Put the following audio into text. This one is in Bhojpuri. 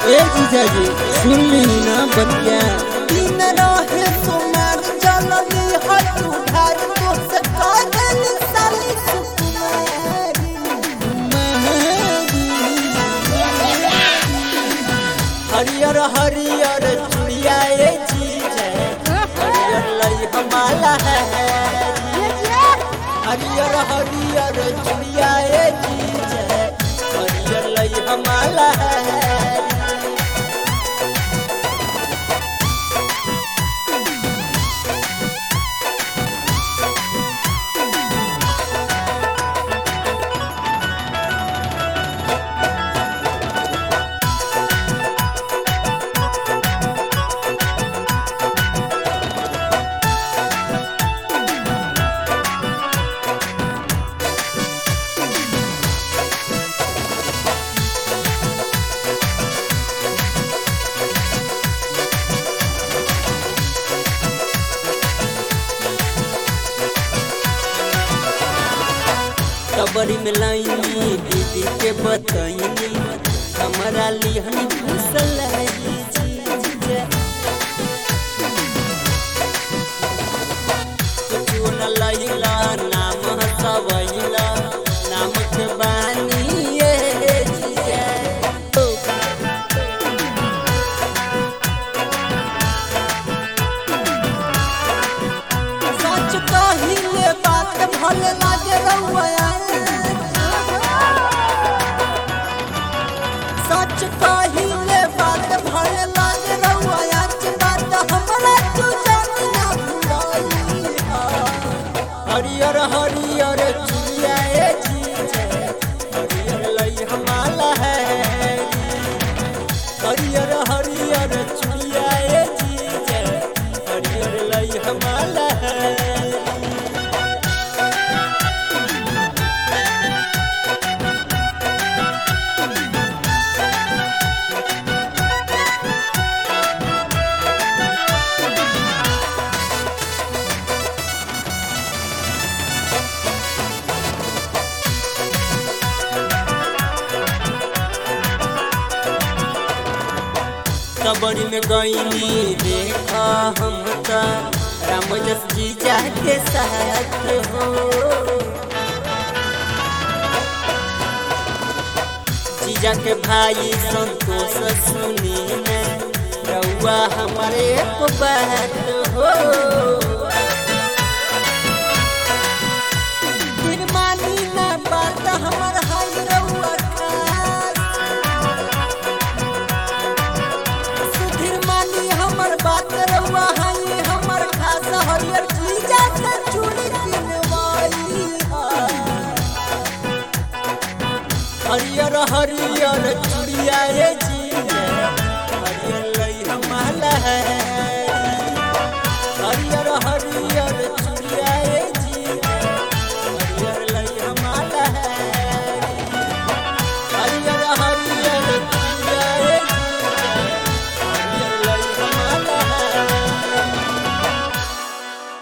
ए जीजाजी सुन ली ना बतिया दिन रहे सुमार जननी हट उधार तो से कागल साली सुकुमारी हरियर हरियर चुड़िया ए जीजे हरियर लई हमाला है हरियर हरियर चुड़िया ए जीजे हरियर लई हमाला है कबरी में लाइनी दीदी के बतैनी हमारा लिहनी घुसल है जीजा कुछो न लैला नाम हसवैला नाम के बानी ये जीजा सच कहिले बात भल लागे रउआ सच कहिले बात भल लागे रउआ आज बात हमरा तू जानी ना भुलाई हरियर हरियर चुड़िया ए जीजे हरियर लई हमाला है हरियर हरियर चुड़िया ए जीजे हरियर लई हमाला है कबड़ी में गईनी देखा हम त राम जस जीजा के साथ हो जीजा के भाई संतोष सुनी में रउआ हमारे एक बात हो